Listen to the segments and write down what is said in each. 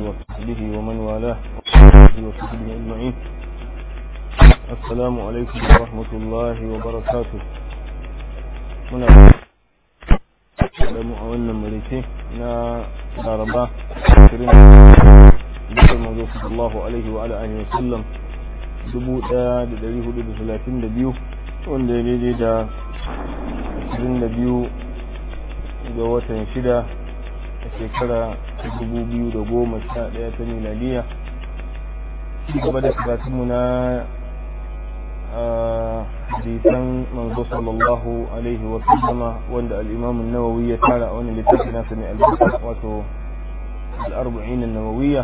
وصحبه ومن والاه وصحبه أجمعين السلام عليكم ورحمة الله وبركاته muna da mu a wannan marice na laraba 20 bukar mazo sallallahu alaihi wa alihi wa sallam 1432 wanda ya daidai da 22 ga watan shida a shekara 2011 ta miladiya gaba da karatunmu na hadisan manzo sallallahu alaihi wa sallama wanda al-imam an-nawawi ya tara a wannan littafin nasa ne al-bukhari wato al-arba'in an-nawawiyya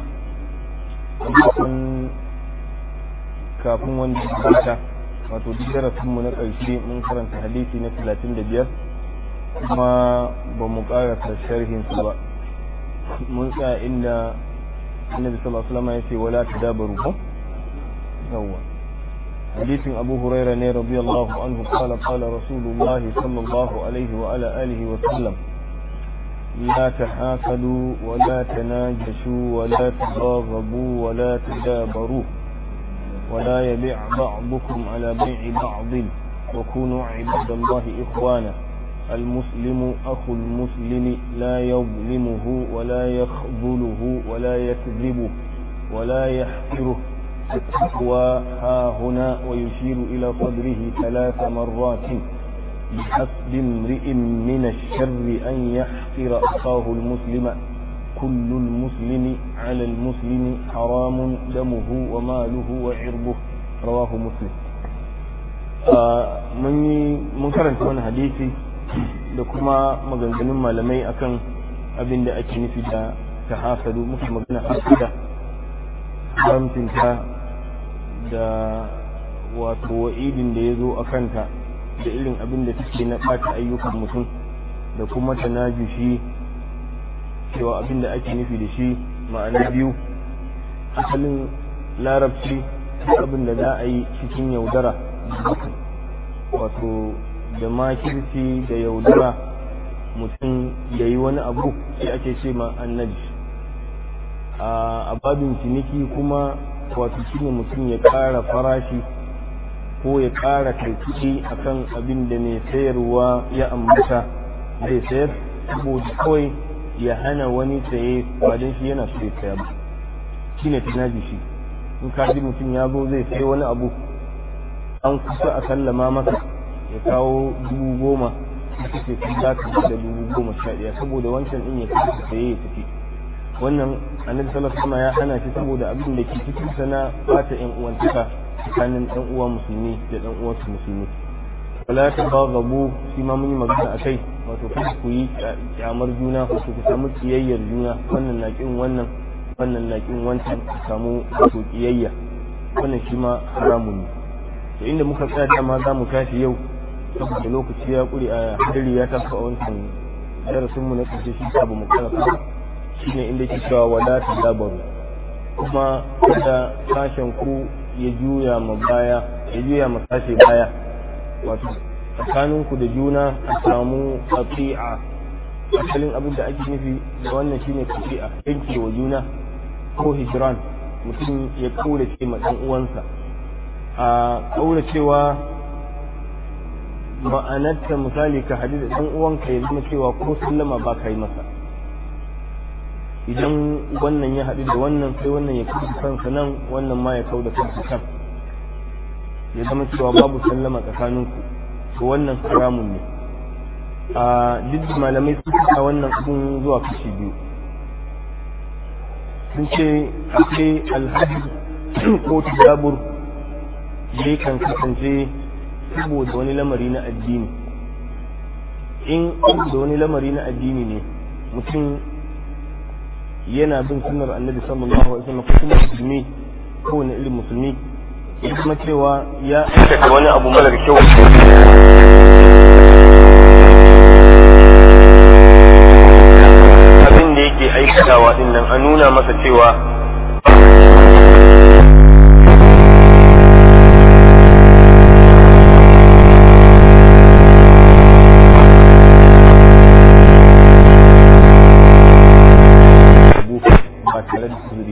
kafin kafin wanda ya wato duk darasin mu na ƙarshe mun karanta hadisi na 35 kuma ba mu karasa sharhin su ba mun tsaya inda annabi sallallahu alaihi wasallam ya ce wala tadabaru ko yawwa حديث أبو هريرة رضي الله عنه قال قال رسول الله صلى الله عليه وعلى آله وسلم لا تحاسدوا ولا تناجشوا ولا تباغضوا ولا تدابروا ولا يبيع بعضكم على بيع بعض وكونوا عباد الله إخوانا المسلم أخو المسلم لا يظلمه ولا يخذله ولا يكذبه ولا يحقره التقوى ها هنا ويشير إلى صدره ثلاث مرات بحسب امرئ من الشر أن يحقر أخاه المسلم كل المسلم على المسلم حرام دمه وماله وعرضه رواه مسلم mun karanta wani hadisi da kuma maganganun malamai akan abin da ake nufi da ta hasadu muka magana hasada haramcinta da wato wa'idin da ya zo a kanta da irin abin da take na ɓata ayyukan mutum da kuma ta najushi cewa abin da ake nufi da shi ma'ana biyu asalin larabci abin da za a yi cikin yaudara wato da makirci da yaudara mutum ya yi wani abu sai ake ce ma annabi a babin ciniki kuma wato shine mutum ya ƙara farashi ko ya ƙara karkiɗi akan abin da mai sayarwa ya ambata zai sayar saboda kawai ya hana wani saye ba don shi yana so ya saya ba shine tunaji shi in ka ji mutum ya zo zai sayi wani abu an kusa a sallama masa ya kawo dubu goma ita ce kun za ka da dubu goma sha ɗaya saboda wancan ɗin ya kasa saye ya tafi wannan annabi sallallahu alaihi ya hana shi saboda abin da ke cikin sa na bata yan uwantaka tsakanin ɗan uwa musulmi da ɗan uwa su musulmi wala ta baghabu shi ma mun yi magana akai wato kada ku yi kyamar juna wato ku samu kiyayyar juna wannan na kin wannan wannan na kin wancan ku samu wato kiyayya wannan shi ma haramun ne to inda muka tsaya dama za mu tashi yau saboda lokaci ya kuri a hadari ya taso a wancan darasin mu na ƙarshe shi ba mu karasa shine inda ke cewa wala tadabaru kuma kada sashen ku ya juya ma baya ya juya ma sashe baya wato tsakanin ku da juna a samu qati'a asalin abin da ake nufi da wannan shine qati'a yanke wa juna ko hijran mutum ya kaurace ma dan uwansa a kauracewa ma'anarta misali ka hadu da dan uwanka ya zama cewa ko sallama ba ka yi masa idan wannan ya haɗu da wannan sai wannan ya kauda kansa nan wannan ma ya kauda kansa can ya zama cewa babu sallama tsakaninku to wannan haramun ne a duk malamai sun fita wannan abun zuwa kashi biyu sun ce akwai alhaji ko tadabur da kan kasance saboda wani lamari na addini in da wani lamari na addini ne mutum yana bin sunnar annabi sallallahu alaihi wasallam ko kuma musulmi ko wani irin musulmi ya kuma cewa ya aikata wani abu marar kyau abin da yake aikatawa din nan a nuna masa cewa ba tare da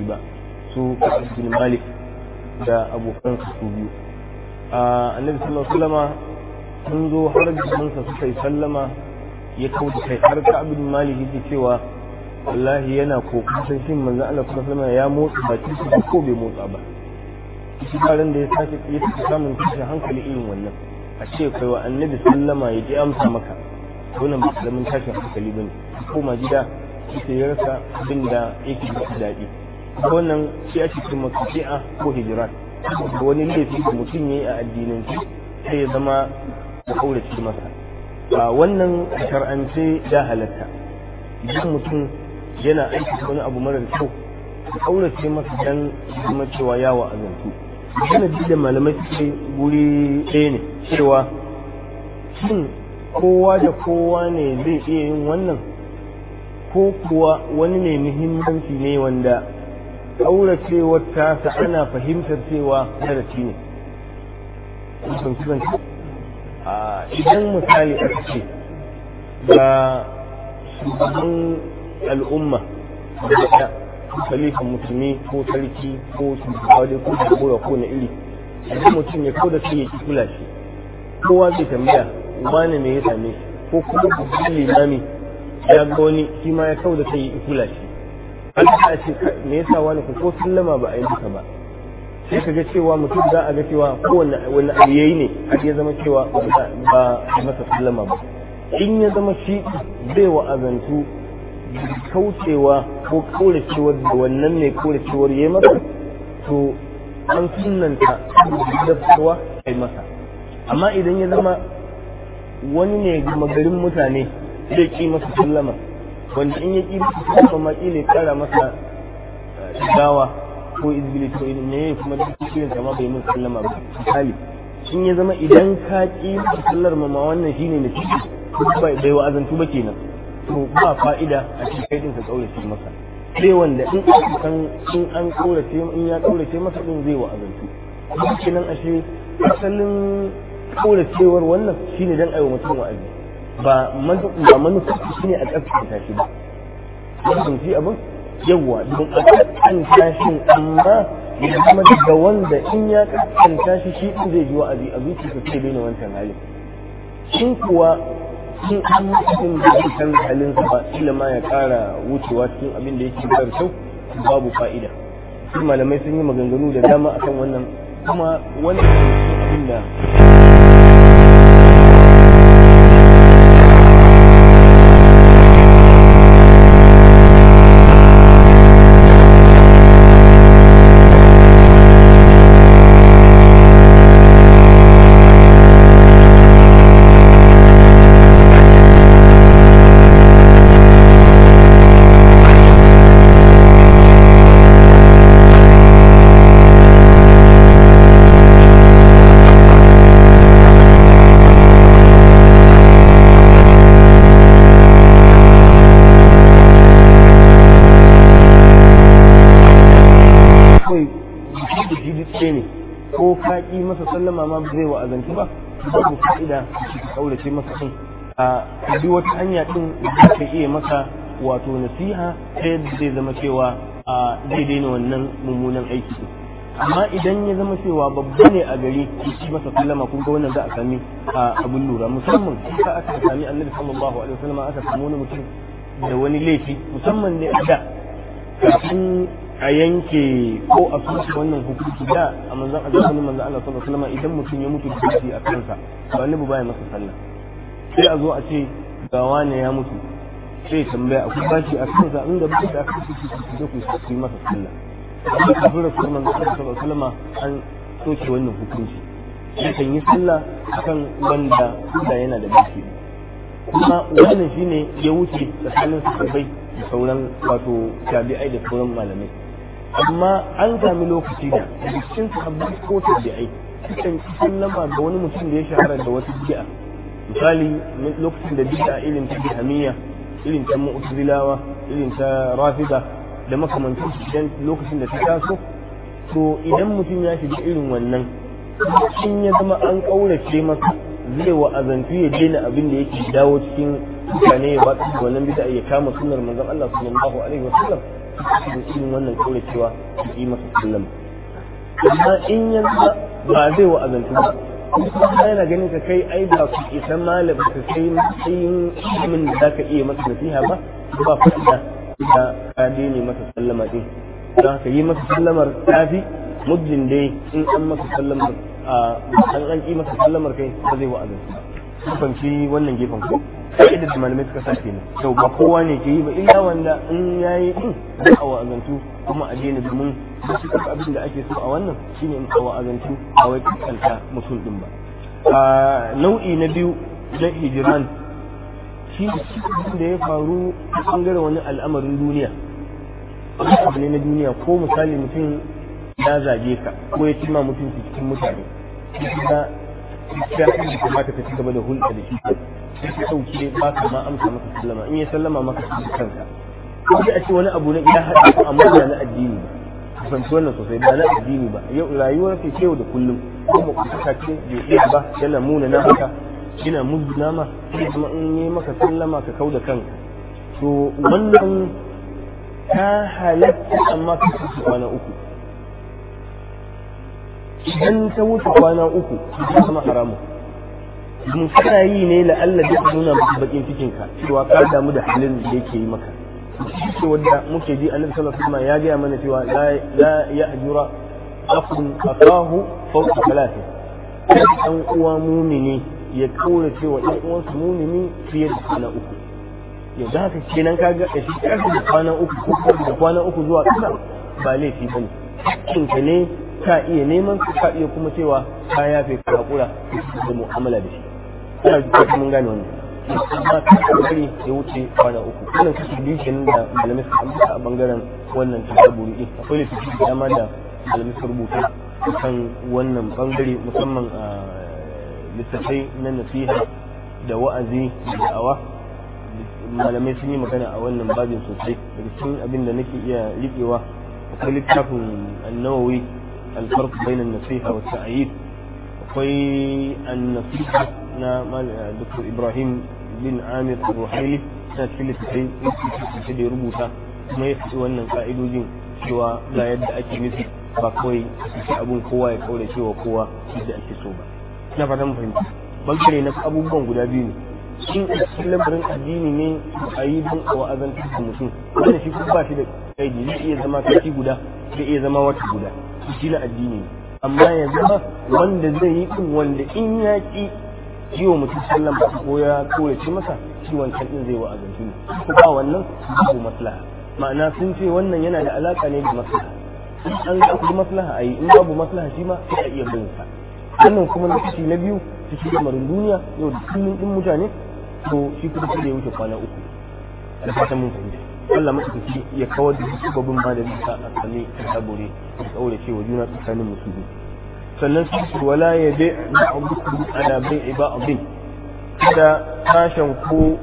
su Ka'ab bin Malik da abokan su biyu annabi sallallahu alaihi wasallama sun zo har gidansa suka yi sallama ya kauda kai har Ka'ab bin Malik yake cewa wallahi yana kokarin shin manzon Allah sallallahu alaihi ya motsa baki su ko bai motsa ba shi karan da ya sake ya sake samun tashin hankali irin wannan a ce kai wa annabi sallama ya ji amsa maka wannan ba karamin tashin hankali bane koma gida sai ya rasa abin da yake da daɗi wannan shi ake cikin masufi'a ko hijirat da wani laifi da mutum ya yi a addinance sai ya zama da kaurace masa a wannan shar'ance ya halatta idan mutum yana aiki wani abu marar kyau da kaurace masa dan zama cewa yawa azantu yana da malamai suke guri ɗaya ne cewa shin kowa da kowa ne zai iya yin wannan ko kuwa wani ne muhimmanci ne wanda ƙauracewar tasa ana fahimtar cewa darasi ne idan misali aka ce ga shugaban al'umma da khalifan musulmi ko sarki ko shugaba dai ko jagora ko na iri idan mutum ya kauda sai ya ki kula shi kowa zai tambaya wani me ya same shi ko kuma babban limami ya ga wani shi ma ya kauda sai ya ki kula shi an ta ce me yasa wani ko sallama ba a yi duka ba sai ka ga cewa mutum za a ga cewa kowanne wani abu yayi ne har ya zama cewa ba a masa sallama ba in ya zama shi zai wa'azantu kaucewa ko kauracewar da wannan mai kauracewar ya masa to an sunanta da fitowa kai masa amma idan ya zama wani ne gama garin mutane zai ki masa sallama wanda in ya ki masa sallama ma kila ya kara masa gawa ko izbili to idan ne kuma da cikin sama bai mun sallama ba misali in ya zama idan ka ki masa sallar ma wannan shine ne ciki bai wa'azantu ba kenan to ba fa'ida a cikin kai din ka kaurace masa sai wanda in aka san in an kaurace in ya kaurace masa din zai wa azantu kuma kenan ashe asalin kauracewar wannan shine dan aiwa mutum wa'azi ba ba manufa shine a tsaftace shi ba wannan shi abin yawa don a tsaftace shi amma ya zama daga wanda in ya tsaftace shi shi din zai ji wa'azi a zuciyarsa sai daina wancan halin shin kuwa in an mutum da zai canza halinsa ba ila ma ya kara wucewa cikin abin da yake bar kyau babu fa'ida su malamai sun yi maganganu da dama akan wannan kuma wannan abin da sallama ma zai wa azanci ba babu fa'ida ka kaurace masa din a bi wata hanya din da ka iya masa wato nasiha ta yadda zai zama cewa a zai daina wannan mummunan aiki din amma idan ya zama cewa babba ne a gari shi masa sallama kun ga wannan za a sami abun lura musamman ka aka sami annabi sallallahu alaihi wasallam aka samu wani mutum da wani laifi musamman ne a da kafin a yanke ko a soke wannan hukunci da a manzan a zamanin manzan Allah sallallahu alaihi wasallam idan mutum ya mutu da a kansa ba ni baya masa sallah sai a zo a ce ga wane ya mutu sai tambaya akwai bashi a kansa inda ba shi a kansa su su ku yi masa sallah amma kafin rasul manzan Allah sallallahu alaihi wasallam an soke wannan hukunci sai kan yi sallah akan wanda da yana da bashi kuma wannan shine ya wuce tsakanin sahabbai da sauran wato tabi'ai da sauran malamai amma an sami lokaci da cikin sabbin ko tabi'ai sukan ci sallama ga wani mutum da ya shahara da wata bid'a misali lokacin da bid'a irin ta bihamiyya irin ta mu'tazilawa irin ta rafida da makamantan su idan lokacin da ta taso to idan mutum ya shiga irin wannan in ya zama an kaurace masa zai wa azantu ya daina abin da yake dawo cikin mutane ya ba wannan bid'a ya kama sunnar manzon Allah sallallahu alaihi wasallam da irin wannan kauracewa su yi masa sallama amma in yanzu ba zai wa azantu ba kuma yana ganin ka kai ai ba ku isa malam ka kai matsayin ilimin da zaka iya masa nasiha ba ba fa'ida da ka daina masa sallama din don haka yi masa sallamar tafi muddin dai in an masa sallamar a an an ki masa sallamar kai ba zai wa azantu ba kun fahimci wannan gefen ko ka'idar da malamai suka sa kenan to ba kowa ne ke yi ba illa wanda in yayi din da a wa'azantu kuma a daina domin wasu duk abin da ake so a wannan shine in a wa'azantu a wai kanta mutum din ba a nau'i na biyu na hijiran shi da ya faru a bangaren wani al'amarin duniya wani abu ne na duniya ko misali mutum ya zage ka ko ya cima mutunci cikin mutane ya ya kamata ka ci gaba da hulɗa da shi sai ka ɗauke ba ka ma amsa maka sallama in ya sallama maka shi kanka ko a ce wani abu na iya haɗa ko amma ba na addini ba fahimci wannan sosai ba na addini ba yau rayuwar ke yau da kullum ko ba ku saka ce bai iya ba yana muna na haka yana muzuna ma sai kuma in yi maka sallama ka kau da kanka to wannan ta halatta amma ka ci kwana uku idan ta wuce kwana uku ta zama haramun mun kana yi ne la'alla da nuna maka bakin cikin ka cewa ka damu da halin da yake yi maka ce wanda muke ji annabi sallallahu alaihi wasallam ya gaya mana cewa la ya'jura akhun akahu fawqa thalath dan uwa mumini ya kaura cewa dan uwansa mumini fiye da kwana uku yau da haka kenan kaga da shi karfi da kwana uku ko da kwana uku zuwa ƙasa ba laifi bane hakkinka ne ka iya neman su ka iya kuma cewa ka yafe ka hakura da mu'amala da shi ina ji mun gane wannan amma ka bari ya wuce kwana uku wannan kashi biyu kenan da malamai suka ambata a bangaren wannan tasaburi din akwai littafi da dama da malamai suka rubuta kan wannan bangare musamman a littattafai na nasiha da wa'azi da da'awa malamai sun yi magana a wannan babin sosai daga cikin abin da nake iya riƙewa akwai littafin annawawi الفرق بين النصيحة والتأييد akwai النصيحة na Dr. Ibrahim bin Amir Ruhaili na cikin littattafai littattafai da ya rubuta kuma ya fi wannan ka'idojin cewa ga yadda ake nufi ba kawai a abun kowa ya kaure cewa kowa yadda ake so ba ina fatan mu fahimta bangare na abubuwan guda biyu ne in a cikin lamarin addini ne a yi don a wa'azantar da mutum wanda shi kuma ba shi da kaidi zai iya zama kashi guda zai iya zama wata guda shi na addini ne amma ya zama wanda zai yi din wanda in ya ki yi wa mutum sallan ba ko ya koyace masa shi wancan din zai wa'azantu ne ko ba wannan babu maslaha ma'ana sun ce wannan yana da alaka ne da maslaha in an ga akwai maslaha a yi in babu maslaha shi ma sai a iya bin sa wannan kuma na kashi na biyu cikin lamarin duniya yau da kullum din mutane to shi kuma sai da ya wuce kwana uku da fatan mun fahimta Allah maɗaukaki ya kawar da sababin ma da bisa a sami ta sabore da tsaure cewa juna tsakanin musulmi sannan su wala ya bai ma'abukum ala bai'i ba'dhin kada sashen ko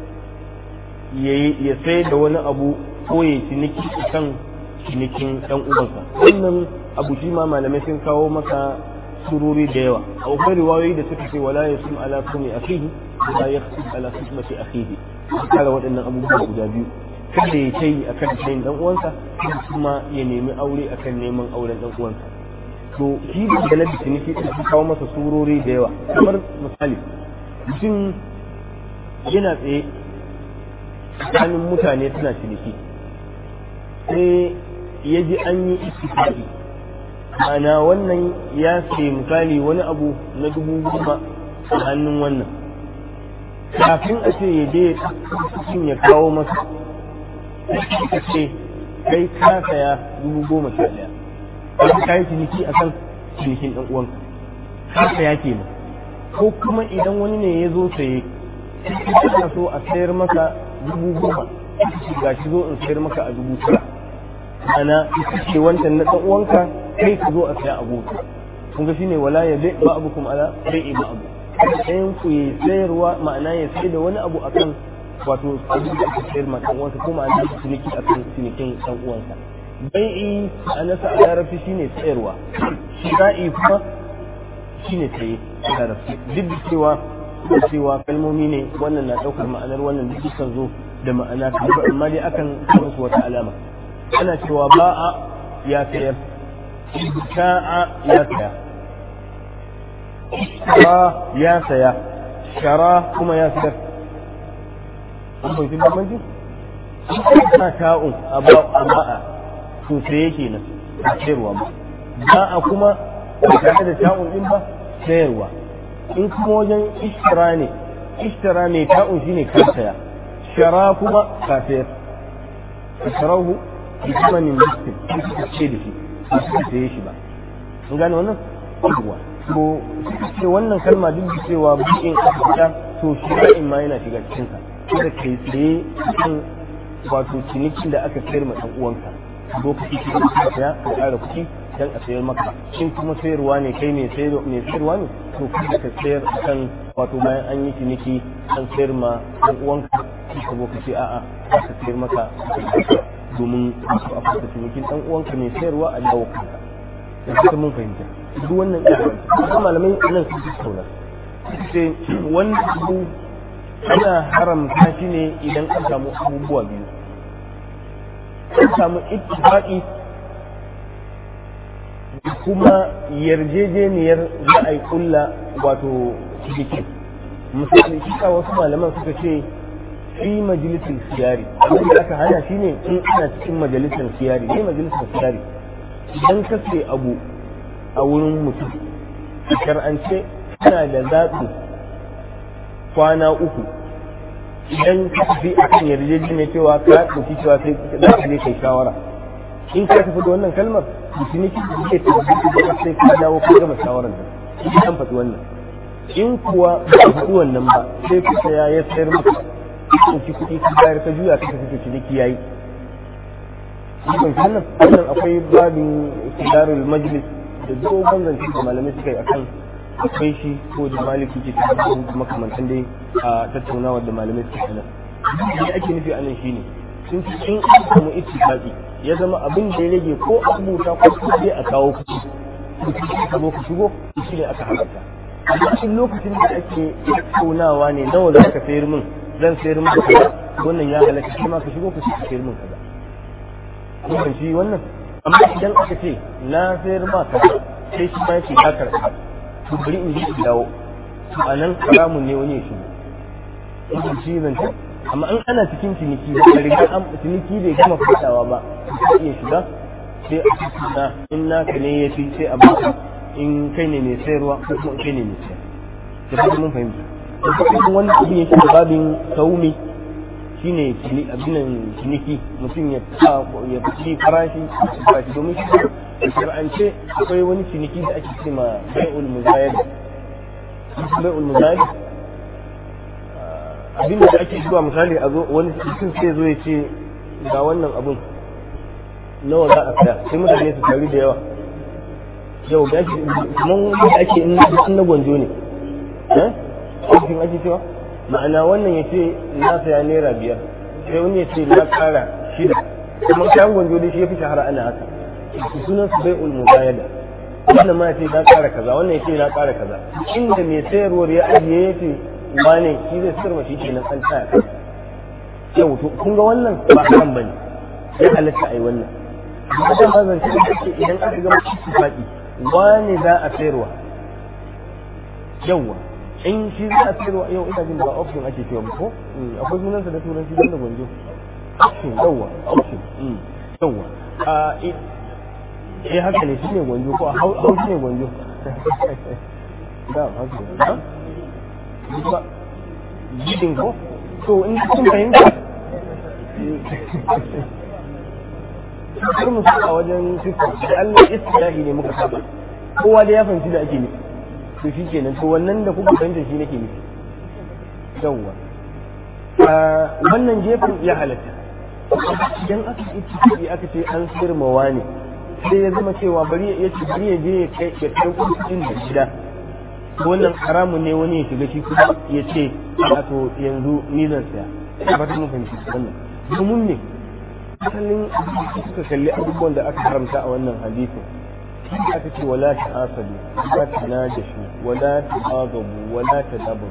ya sai da wani abu ko ya ciniki kan cinikin ɗan uwansa wannan abu shi ma malamai sun kawo masa sururi da yawa akwai riwayoyi da suka ce wala ya sun ala sumi akhihi wala ya sun ala sumati akhihi kare waɗannan abubuwa guda biyu kada ya ce akan sayin dan uwansa kuma ya nemi aure akan neman auren dan uwansa to shi da na ciniki din sun kawo masa surori da yawa kamar misali mutum yana tsaye tsakanin mutane suna ciniki sai ya ji an yi istifaki ma'ana wannan ya sai misali wani abu na dubu goma a hannun wannan kafin a ce ya je cikin ya kawo masa ka ce kai ka saya dubu goma sha ɗaya wani ka yi ciniki a kan cinikin ɗan uwanka ka saya kenan ko kuma idan wani ne ya zo saye kana so a sayar maka dubu goma ga shi zo in sayar maka a dubu tara ana ce wancan na ɗan uwanka kai ka zo a saya a gobe kun ga shine wala ya bai ba abukum ala bai'i ba abu ɗayan ku ya sayarwa ma'ana ya sai da wani abu akan wato abin da aka sayar ma ɗan uwansa ko ma'ana ciniki akan cinikin ɗan uwansa bai'i a nasa a larabci shine sayarwa shira'i kuma shine saye a larabci duk da cewa da cewa kalmomi ne wannan na ɗaukar ma'anar wannan duk dukkan zo da ma'ana kamar amma dai akan musu wata alama ana cewa ba'a ya sayar ibta'a ya saya shara ya saya shara kuma ya sayar an bai bambanci ana ta'un a ba'a to saye kenan a sayarwa ba ba'a kuma ba tare da ta'un din ba sayarwa in kuma wajen ishtira ne ishtira mai ta'un shine ka saya shara kuma ka sayar sharahu bi thamanin miskin suka ce da shi ba suka saye shi ba mun gane wannan yawwa to ce wannan kalma duk da cewa bukin aka to shira'in ma yana shiga cikin sa kada kai tsaye kan wato cinikin da aka sayar ma dan uwanka lokaci ki ka saya ka ƙara kuɗi dan a sayar maka in kuma sayarwa ne kai mai sayarwa ne to kada ka sayar kan wato bayan an yi ciniki an sayar ma dan uwanka ka zo ka ce a'a ka sayar maka domin a fasa cinikin dan uwanka mai sayarwa a dawo kanka da kuma mun fahimta duk wannan ilimin kuma malamai nan sun tattauna ce wannan abu ana haramta shi ne idan an samu abubuwa biyu an samu ittifaqi kuma yarjejeniyar za a yi kulla wato cikin misali shi wasu malaman suka ce fi majalisar siyari abin da aka hana shi ne in ana cikin majalisar siyari ne majalisar siyari idan ka ce abu a wurin mutum a shar'ance kana da zaɓi kwana uku idan ka tafi a kan yarjejeniyar cewa ka ɗauki cewa sai za ka je kai shawara in ka tafi da wannan kalmar mutuniki da zai tafi da sai ka dawo ka gama shawarar da shi an faɗi wannan in kuwa ba faɗi wannan ba sai ka saya ya sayar maka ɗauki kuɗi ka bayar ka juya ka tafi ciniki yayi wannan wannan akwai babin kidarul majlis da dogon zance da malamai suka yi akan akwai shi ko da maliki ke tabbatu da makamantan dai a tattaunawa da malamai suka yi da ake nufi anan shine sun ci in an samu ittifaqi ya zama abin da ya rage ko a rubuta ko kuma dai a kawo kuɗi kuɗi ka zo ku shigo shi ne aka halarta amma cikin lokacin da ake tattaunawa ne nawa za ka sayar min zan sayar min kaza wannan ya halatta shi ma ka shigo ka sayar min kaza kun shi wannan amma idan aka ce na sayar ma kaza sai shi ma yake ya karɓa to bari in ji dawo to a nan haramun ne wani ya shigo kun shi zan ta amma in ana cikin ciniki da riga an ciniki bai gama fadawa ba sai iya shiga sai a cikin na in naka ne ya fi sai a baka in kai ne mai sayarwa ko kuma kai ne mai sayar da kuma mun fahimta da kuma wannan abin yake da babin saumi shine abin ciniki mutum ya ya fi farashi ba shi domin shi a shar'ance akwai wani ciniki da ake ce ma bai'ul muzayad bai'ul muzayad abin da ake zuwa misali a zo wani cikin sai zo ya ce ga wannan abun nawa za a saya sai mutane su taru da yawa yau ga shi kuma wanda ake in na gwanjo ne eh ake cewa ma'ana wannan ya ce na saya naira biyar sai wani ya ce na kara shida kuma kayan gwanjo da shi ya fi shahara ana haka sunan su bai ulmu bayada wannan ma ya ce na kara kaza wannan ya ce na kara kaza inda mai sayarwar ya ajiye ya ce wane shi zai sayarwa shi kenan an taya kai yau to kun ga wannan ba haram bane ya halatta ai wannan amma da mazan shi ake idan aka gama cikin faɗi wane za a sayarwa yawwa in shi za a sayarwa yau ina jin ba option ake cewa ko akwai sunansa da turanci don da gwanjo option yawwa option yawwa a eh haka ne shine gwanjo ko hau shine gwanjo da haka ne ba gidin ko to in kun fahimta kar mu a wajen sifa da Allah istilahi ne muka saba kowa da ya fahimci da ake nufi to shi kenan to wannan da kuka fahimta shi nake nufi yawwa wannan gefen ya halatta idan aka yi ciki aka ce an sirmawa ne sai ya zama cewa bari ya ce bari ya je ya kai ya kai kudin da gida wannan haramun ne wani ya shiga shi kuma ya ce a to yanzu ni zan saya ya fata mun fahimci wannan domin ne asalin suka kalli abubuwan da aka haramta a wannan hadisin aka ce wala ta asali wala ta najashu wala ta bagabu wala ta dabu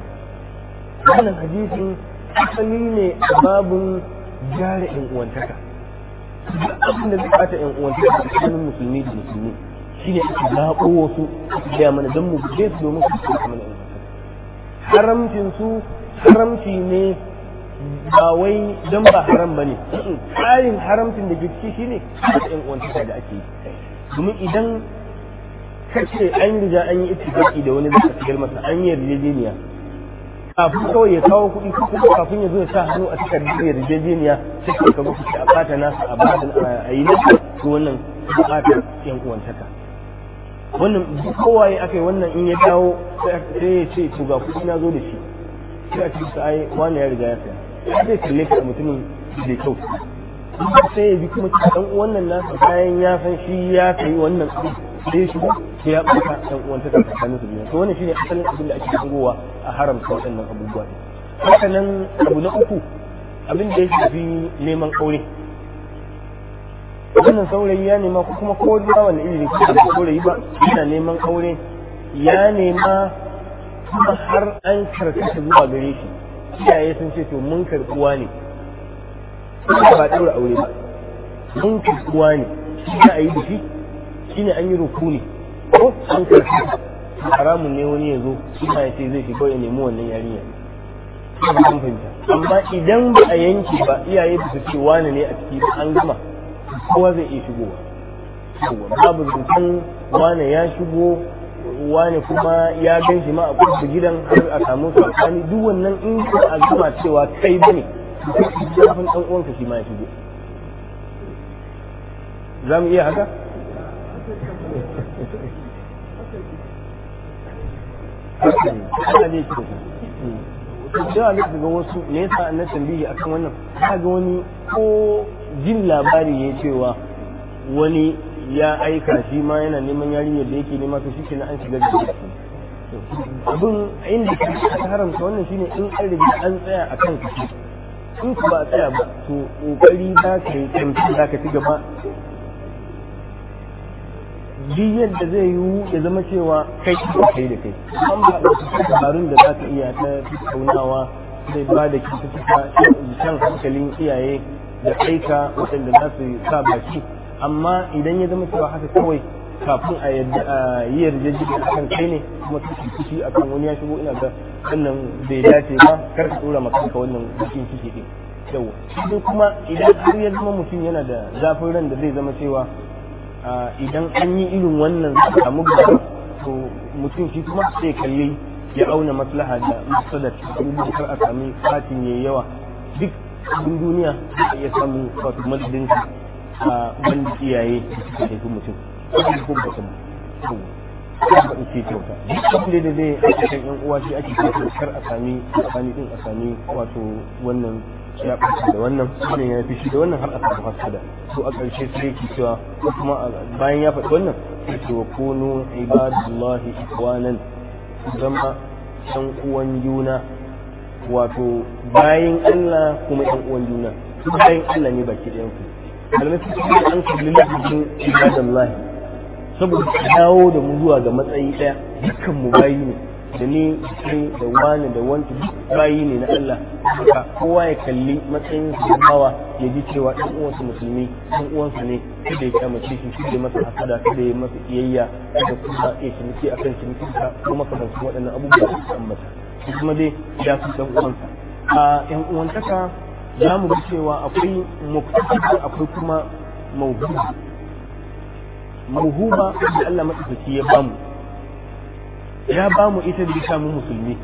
wannan hadisin asali ne a babun jari in uwantaka duk abin da zai bata yan uwan tsakanin musulmi da musulmi shine ake zaɓo wasu ake gaya mana don mu guje su domin su ci mana yan haramcin su haramci ne ba wai don ba haram ba ne tsarin haramcin da ke ciki shine yan uwan da ake yi domin idan kace an riga an yi ittifaqi da wani zaka shigar masa an yi yarjejeniya kafin kawai ya kawo kuɗi ko kuma kafin ya zo ya sa hannu a takardar yarjejeniya sai ka ga kuɗi a bata nasa a bada a yi nasa to wannan bata yan uwantaka wannan kowa ya aka yi wannan in ya dawo sai ya ce to ga kuɗi na zo da shi sai a ce sa ai wani ya riga ya saya zai kalle ka mutumin da kyau sai ya bi kuma dan wannan nasa bayan ya san shi ya sayi wannan kuɗi sai ya shigo sai ya ɓata ɗan uwanta ta tsakanin su biyu to wannan shine asalin abin da ake hangowa a haramta waɗannan abubuwa ne haka nan abu na uku abin da ya shafi neman aure wannan saurayi ya nema ko kuma ko da wani iri ne ko da saurayi ba yana neman aure ya nema kuma har an karkata zuwa gare shi iyaye sun ce to mun karɓuwa ne ba ɗaura aure ba mun karɓuwa ne shi za a yi da shi shine an yi rukuni ko an karfi haramun ne wani ya zo ina ya ce zai shiga ya nemi wannan yarinya amma idan ba a yanke ba iyaye ba su ce wani ne a ciki an gama kowa zai iya shigowa babu zancen wane ya shigo wane kuma ya gan shi ma a kusa gidan har a samu sakani duk wannan in a gama cewa kai bane zafin dan uwanka shi ma ya shigo za mu iya haka ana ne shi da yawa ne ga wasu me yasa na tambayi akan wannan ka ga wani ko jin labari ya cewa wani ya aika shi ma yana neman yarinyar da yake nema to shi kenan an shiga da shi abin inda ka haramta wannan shine in an riga an tsaya a kan kashi in ku ba a tsaya ba to kokari za ka yi kamfi za ka ci gaba duk yadda zai yiwu ya zama cewa kai da kai da kai an ba da dabarun da za ka iya ta tattaunawa zai ba da kyaututtuka shan hankalin iyaye da aika waɗanda za su sa baki amma idan ya zama cewa haka kawai kafin a yi yarjejeniya a kan kai ne kuma su fushi a kan wani ya shigo ina ga wannan bai dace ba kar ka ɗora makanka wannan bikin ciki ɗin yawa sai kuma idan har ya zama mutum yana da zafin ran da zai zama cewa idan an yi irin wannan za samu gaba to mutum shi kuma sai kalli ya auna maslaha da masalar abubuwan kar a sami fatin yayi yawa duk abin duniya za iya samu wato madadin a wanda iyaye da suka haifi mutum wanda ko ba ta ba in ce kyauta duk abin da zai ake kan yan uwa shi ake kyauta kar a sami tsakani din a sami wato wannan ya ɓaci da wannan wannan ya fi shi da wannan har a samu hasada to a ƙarshe sai yake cewa kuma bayan ya faɗi wannan sai ce wa kunu ibadullahi ikwanan zama ɗan uwan juna wato bayan Allah kuma ɗan uwan juna su bayan Allah ne baki ɗayan ku malamai su ce an kalli lafafin ibadullahi saboda dawo da mu zuwa ga matsayi ɗaya dukkan mu bayi ne da ni kai da wani da wanti duk bayi ne na Allah haka kowa ya kalli matsayin su bawa ya ji cewa ɗan uwansa musulmi ɗan uwansa ne kada ya kyamace shi kada ya masa hasada kada ya masa iyayya kada kuma ya ciniki akan cinikinsa ko makamantan waɗannan abubuwa da suka ambata shi kuma dai ya fi ɗan uwansa a ƴan uwantaka za mu ga cewa akwai muktasaba akwai kuma mauhuba mauhuba da Allah maɗaukaki ya bamu ya ba mu ita da ita mu musulmi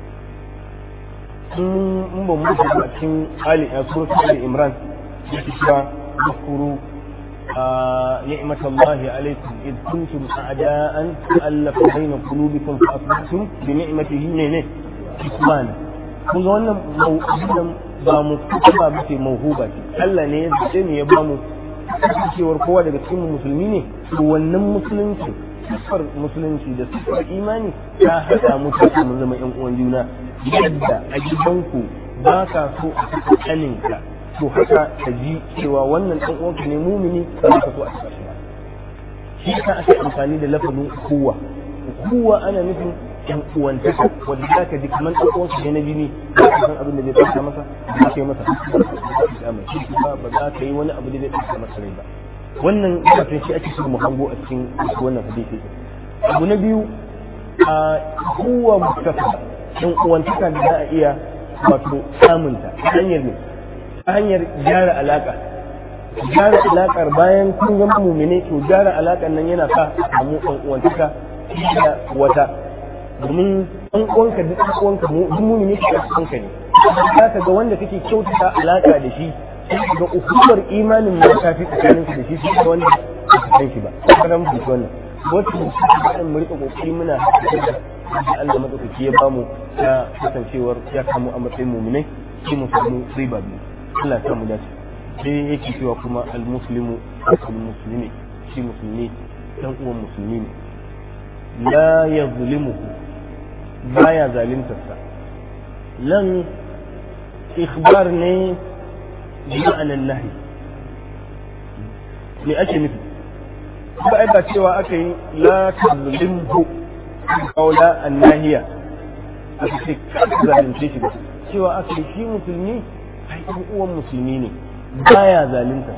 in ba mu a cikin ali a suratul ali imran da ke cewa zukuru نعمة الله عليكم إذ كنتم أعداء فألف بين قلوبكم فأصبحتم بنعمته نينه إخوانا kun ga wannan mau'udan ba mu ba ba ce mauhuba ce Allah ne ya zace ne ya ba mu cewar kowa daga cikin musulmi ne to wannan musulunci siffar musulunci da siffar imani ta haɗa mu ta mu zama ƴan uwan juna yadda a gidanku ba ka so a saka ƙaninka to haka ka ji cewa wannan ɗan uwanka ne mumini ba ka so a saka shi ba shi yasa ake amfani da lafazin kowa kowa ana nufin yan uwantaka wanda za ka ji kamar ɗan uwansa ne na jini za ka san abin da zai tsaka masa ba za ka yi masa ba ba za ka yi wani abu da zai tsaka masa rai ba wannan kafin shi ake so mu hango a cikin wannan hadisi abu na biyu a kowa mustafa yan uwantaka da za a iya wato samunta ta hanyar ne ta hanyar gyara alaka gyara alakar bayan kun zama mumine to gyara alakar nan yana sa a samu ɗan uwantaka da wata domin ɗan uwanka duk ɗan uwanka mu duk mumine ke ɗan uwanka ne za ka ga wanda kake kyautata alaka da shi sai ga hukumar imanin ma ta fi tsakanin da shi sai ga wanda ba ka san shi ba kada mu fito wannan wata mu shi mu rika kokari muna da Allah madaukaki ya bamu ta kasancewar ya kamu a matsayin muminai sai mu samu riba biyu Allah ya samu dace sai yake cewa kuma al-muslimu al-muslimi shi musulmi dan uwan musulmi ne la yazlimuhu baya zalimtarsa lan ikhbar ne bi ma'anan nahi me ake nufi ba ai ba cewa aka yi la tazlimhu qawla an-nahiya aka ce ka zalunce shi ba cewa aka yi shi musulmi ai ɗan uwan musulmi ne baya zalunta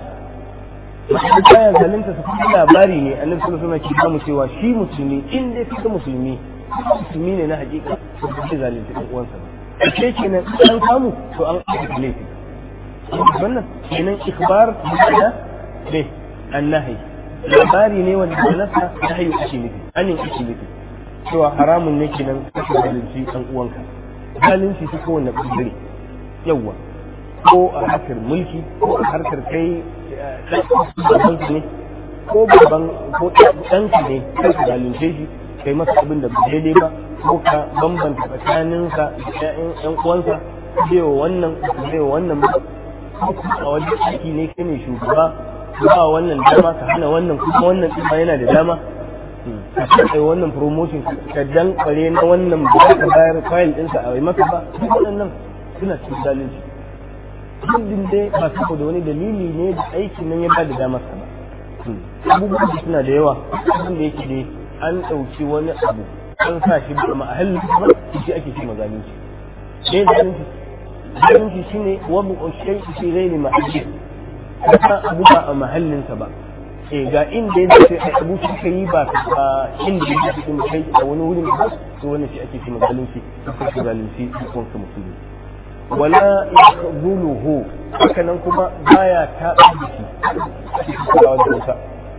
ba baya zalunta su kuma labari ne annabi sallallahu alaihi wasallam ke bamu cewa shi musulmi in dai kika musulmi musulmi ne na hakika to ba zai zalunci ɗan uwansa ba ce kenan an samu to an aka laifi wannan kenan ikbar da ne annahi labari ne wanda nasa nahyi ake nufi anin ake nufi cewa haramun ne kenan kake zalunci ɗan uwanka zalunci ta kowane ɓangare yawwa ko a harkar mulki ko a harkar kai ɗan ne ko babban ko ɗanka ne kai ka zalunce shi kai masa abin da ba daidai ba ko ka bambanta tsakaninsa da ƴan uwansa zai wa wannan zai wa wannan ba a wajen aiki ne kai ne shugaba ba wannan dama ka hana wannan kuma wannan ɗin yana da dama ka kai wannan promotion ka dan kware na wannan ba ka bayar file ɗinsa a maka ba waɗannan suna cikin zalunci muddin dai ba saboda wani dalili ne da aikin nan ya ba da damar sa ba abubuwan da suna da yawa abin da yake dai an ɗauki wani abu an sa shi ba mahallin ba shi ake ce mazalunci ne zalunci zalunci shine wabu shay fi ghairi mahalli ka abu ba a mahallinsa ba eh ga inda ya dace ai abu shi kai ba a inda ya dace kuma kai a wani wurin ba to wannan shi ake ce mazalunci ko zalunci ko kuma musulmi wala yakhdhuluhu haka nan kuma baya ta shi kulawa da wuta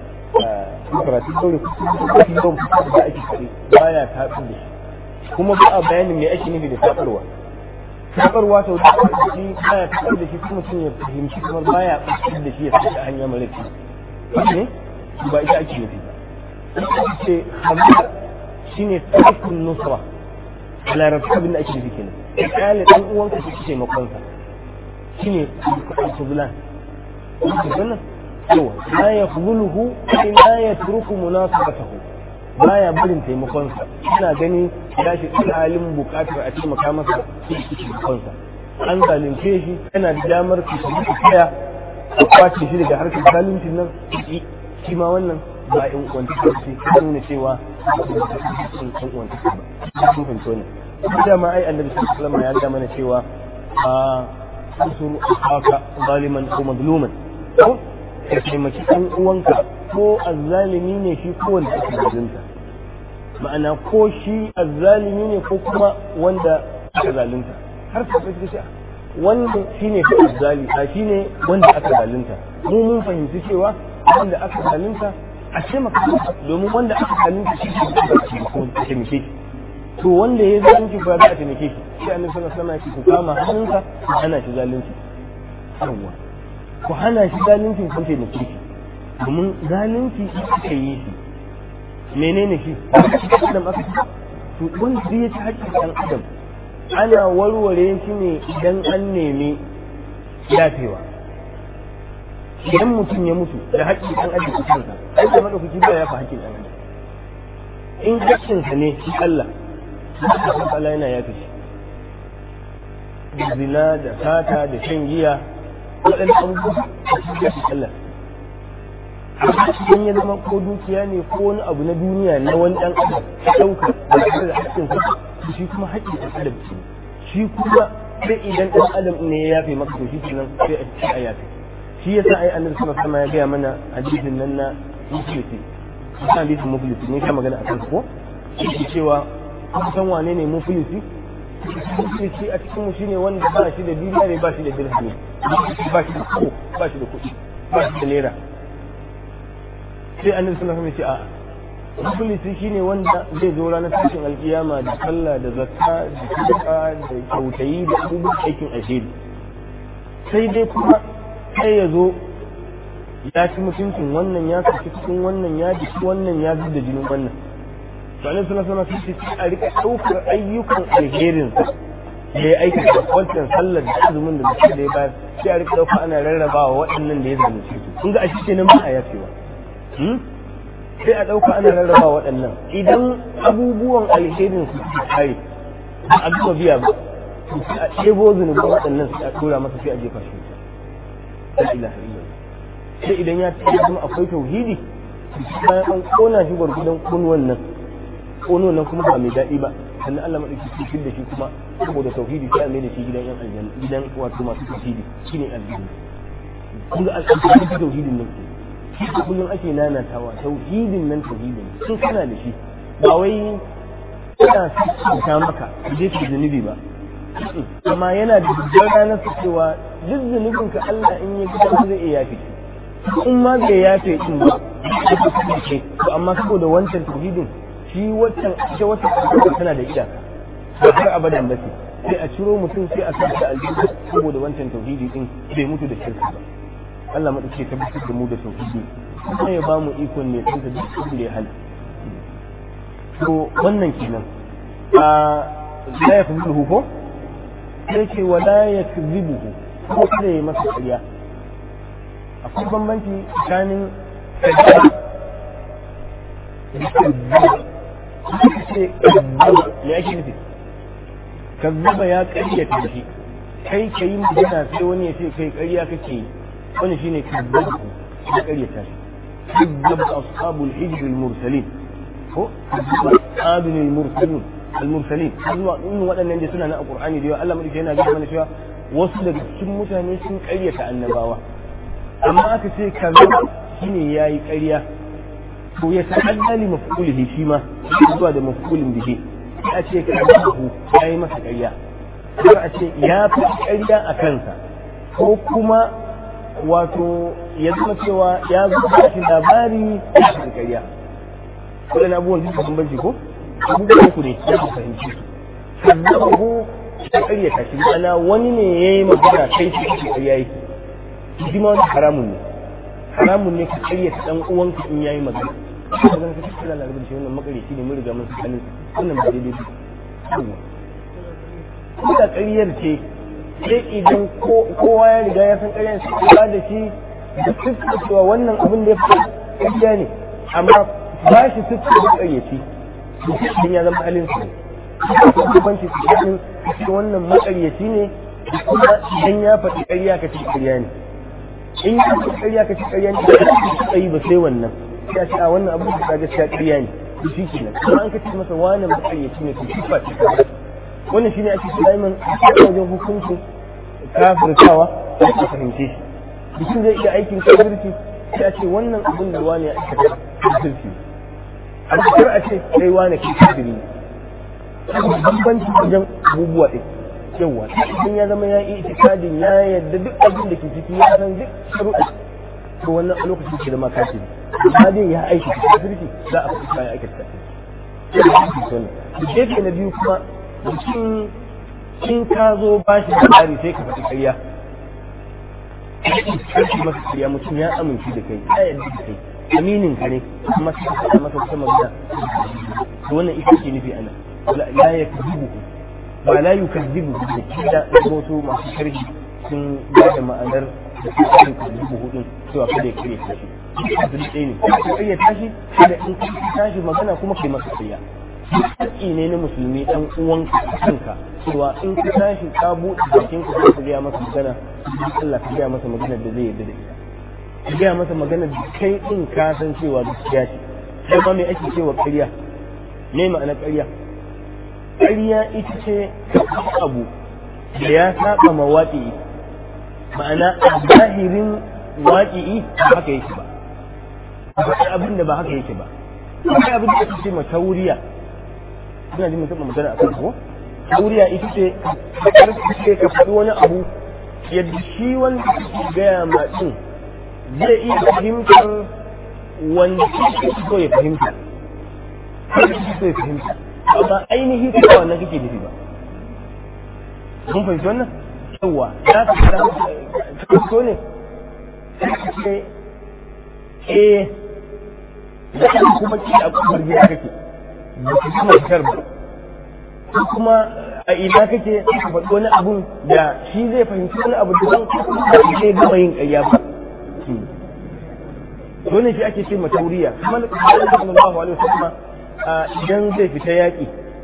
karatu dole kuma don da ake kare baya ta da shi kuma ba a bayanin me ake nufi da tabarwa tabarwa sau da shi baya ta da shi kuma sun ya fahimci kamar baya ɓatar da shi ya saka hanya mara kyau ne ba ita ake nufi ba ce hamza shine tarkun nusra a larabci abin da ake nufi kenan ya kyale ɗan uwanka shi ke taimakonsa shi ne al-fuzlan wannan yawa la ya fuzuluhu ai la ya turku munasabatahu baya barin taimakonsa ina gani ya shi halin bukatar a taimaka masa shi ke taimakonsa an zalunce shi yana da damar su su tsaya a kwace shi daga harkar zaluncin nan shi ma wannan ba in uwanta ta ce ta nuna cewa in uwanta ta ba sun fahimci wannan dama ai annabi sallallahu alaihi ya ga mana cewa a usuru akaka zaliman ko mazluman ko ka taimaki ɗan uwanka ko azzalimi ne shi ko wanda ake zalunta ma'ana ko shi azzalimi ne ko kuma wanda aka zalunta har ka fi shi wannan shine fi azzali a shine wanda aka zalunta mu mun fahimci cewa wanda aka zalunta a taimaka domin wanda aka zalunta shi ne ko taimake shi to wanda ya zalunci ba za a taimake shi sai annabi sallallahu alaihi wasallam ku kama hannunsa ku hana shi zalunci yawa ku hana shi zalunci kun taimake shi domin zalunci aka yi shi menene shi adam aka ci to wanda ya ci haƙƙin ɗan adam ana warware shi ne idan an nemi yafewa idan mutum ya mutu da haƙƙin ɗan adam a kansa ai da madaukaki ba ya fa haƙƙin ɗan adam in haƙƙinsa ne shi Allah Allah Allah yana yafe shi da zina da sata da shan giya waɗannan abubuwa a cikin Allah amma idan ya zama ko dukiya ne ko wani abu na duniya na wani ɗan adam ka ɗauka ba tare da haƙƙin sa shi kuma haƙƙin ɗan adam ce shi kuma sai idan ɗan adam ne ya yafe maka to shi kenan sai a yafe shi yasa ai annabi sallallahu alaihi wasallam ya gaya mana hadisin nan na muflisi kan hadisin muflisi ne ka magana akan ko shi cewa kun san wane ne muflisi muflisi a cikin mu shine wanda ba shi da dinari ba shi da dirhami ba shi da ko ba shi da kuɗi ba shi da naira sai annabi sallallahu alaihi wasallam ya ce a'a muflisi shine wanda zai zo ranar tashin alkiyama da sallah da zakka da sadaka da kyautayi da abubuwan aikin alheri sai dai kuma sai ya zo ya ci mutuncin wannan ya kaci cikin wannan ya jiki wannan ya zub da jinin wannan to annabi sallallahu alaihi wasallam sai a rika daukar ayyukan alherin sa da ya aikata wancan sallar da azumin da mutum da ya bayar sai a rika dauka ana rarrabawa waɗannan da ya zalunce su kun ga a shi kenan ba a yafewa sai a dauka ana rarrabawa waɗannan idan abubuwan alherin su suka kare ba a gama biya ba sai a ɗebo zunubin waɗannan sai a tura masa sai a jefa shi la ilaha illallah sai idan ya ce kuma akwai tauhidi bayan an kona shi gwargudan kunwan nan kono nan kuma ba mai daɗi ba sannan Allah madauki cikin da shi kuma saboda tauhidi sai a mai da shi gidan yan aljanna gidan wato masu tauhidi shine aljanna kun ga al'amfani da tauhidin nan shi da kullum ake nanatawa tauhidin nan tauhidin sun kana da shi ba wai kana sa maka je ki zunubi ba amma yana da dubbar ranar su cewa duk zunubin ka Allah in ya gida zai iya yafe in ma bai yafe din ba to amma saboda wancan tauhidin shi wancan ita wancan tauhidin tana da iyaka ba har abadan ba ce sai a ciro mutum sai a sa aljanna saboda wancan tauhidi din bai mutu da shirka ba Allah madauke tabbatar da mu da tauhidi kuma ya ba mu ikon ne tsanta duk abin da ya hana to wannan kenan a la yafzuhu ko sai ce wala ya kazibuhu ko kada ya masa ƙarya akwai bambanci tsakanin kazzaba da kazzaba ce kazzaba me ake nufi kazzaba ya ƙaryata shi kai ka yi magana sai wani ya ce kai ƙarya kake yi wani shine kazzaba ya ƙaryata shi kazzaba ashabul hijr al-mursalin ko kazzaba ashabul mursalin al-mursalin zuwa in waɗannan da suna na alqur'ani da yawa Allah madauki yana gaya mana cewa wasu daga cikin mutane sun ƙaryata annabawa amma aka ce kaza shine yayi ƙarya to ya ta'adda li maf'ulihi shi ma zuwa da maf'ulin bihi a ce kazahu yayi masa ƙarya har a ce ya fi ƙarya a kansa ko kuma wato ya zama cewa ya zuba shi labari ya fi ƙarya waɗannan abubuwan duk bambanci ko abubuwan uku ne ya fahimci su kazzabahu ya karyata shi ma'ana wani ne ya yi magana kai shi kake karya yake shi ma wani haramun ne haramun ne ka karyata dan uwanka in yayi magana ka magana ka kira larabar shi wannan makareci ne mun riga mun sanin wannan ba daidai ba ko da karyar ce sai idan kowa ya riga ya san karyar sai ba da shi da fuskar cewa wannan abin da ya fi karya ne amma ba shi fuskar da karyaci mutum ya zama halin su bambanci tsakanin cikin wannan makaryaci ne kuma idan ya faɗi ƙarya ka ci ƙarya ne in ya faɗi ƙarya ka ci ƙarya ne da ka yi ba sai wannan ya ce a wannan abu da gaskiya ƙarya ne to shi kenan kuma an ka ce masa wani makaryaci ne to shi ba shi wannan shine ake ce daiman a wajen hukuncin kafirtawa a fahimce shi mutum zai iya aikin kafirci sai a ce wannan abin da wani ya aikata kafirci amma kar a ce kai wane kai kafiri bambanci wajen abubuwa ɗin yawa idan ya zama ya yi itikadin ya yadda duk abin da ke ciki ya san duk sharuɗa to wannan a lokacin ke zama kafiri amma dai ya aiki kafirci za a fi kayan aikata kafirci gefe na biyu kuma mutum in ka zo ba shi da tsari sai ka faɗi ƙarya karki masa ƙarya mutum ya amince da kai ya yadda da kai aminin ka ne amma sai ka faɗa masa wata magana to wannan ita ce nufi ana la ya kazibu ba la yu kazibu da kida wasu masu sharhi sun ba da ma'anar da su kan kazibu hudun cewa kada ya kare tashi abin ɗaya ne ka kare tashi kada in ka tashi magana kuma kai masa ƙarya haƙƙi ne na musulmi ɗan uwanka kanka cewa in ka tashi ka buɗe bakin ka ka gaya masa magana Allah ka gaya masa magana da zai yarda da ita ka gaya masa magana da kai din ka san cewa gaskiya ce sai ma me ake cewa ƙarya me ma'ana ƙarya ƙarya ita ce abu da ya saba ma waƙi ma'ana a zahirin waƙi ba haka yake ba akwai abin da ba haka yake ba akwai abin da ake ce ma tauriya ina jin mutum magana a kan ko tauriya ita ce karfi ka faɗi wani abu yadda shi wanda kake gaya ma din zai iya fahimtar wanda kake so ya fahimta kake so ya fahimta amma ainihi ko wannan kake nufi ba mun fahimci wannan yawa za ka fara so ne sai eh da kuma ki a kofar gida kake ba ki kuma fitar ba ko kuma a ina kake ka faɗi wani abun da shi zai fahimci wani abu da zan kuma zai gama yin ƙarya ba dole shi ake ce matauriya kuma da kuma sallallahu alaihi wasallam idan zai fita yaƙi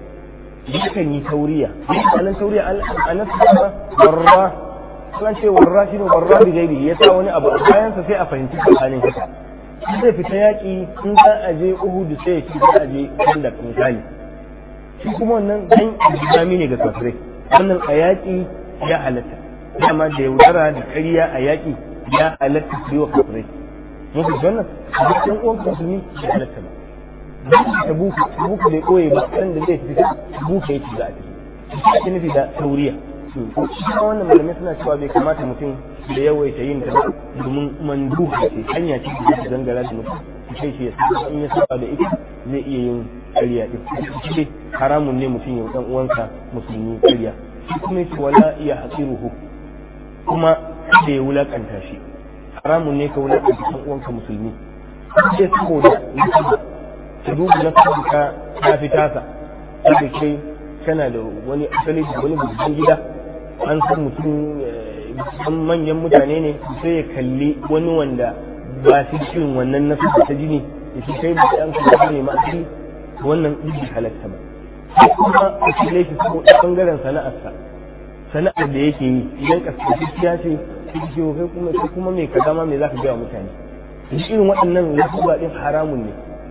yakan yi tauriya anan tauriya an nasu ba warra kan ce warra shi ne warra bi gairi ya sa wani abu a bayansa sai a fahimci tsakanin haka zai fita yaƙi in za a je uhudu sai ya ci za a je inda misali shi kuma wannan dan islami ne ga kafirai wannan a yaƙi ya halatta dama da yaudara da ƙarya a yaƙi ya halatta su yi wa kafirai mun fi wannan a cikin uwan musulmi ya halatta ba dan ta buku buku bai koye ba kan da zai fita buku ya ci za a ci shi ake nufi da tauriya kuma wannan malamai suna cewa bai kamata mutum da yawaita yin ta domin manduha ce hanya ce da zai gangara da mutum kai shi ya saba in ya saba da ita zai iya yin ƙarya ɗin shi haramun ne mutum ya dan uwansa musulmi ƙarya shi kuma yace wala iya hasiruhu kuma da ya wulakanta shi haramun ne ka wulakanta dan uwanka musulmi sai saboda mutum ta duba na ka ta fi tasa sai kai kana da wani asali da wani babban gida an san mutum san manyan mutane ne sai ya kalli wani wanda ba shi cikin wannan nasu ta jini da shi kai ba ɗan kuma ne ma asali wannan ɗin halatta ba sai kuma a cire shi saboda ɓangaren sana'arsa sana'ar da yake yi idan kaskashiya ce sai ce kai kuma kai kuma mai kaza ma me zaka ga wa mutane shi irin waɗannan lasuba ɗin haramun ne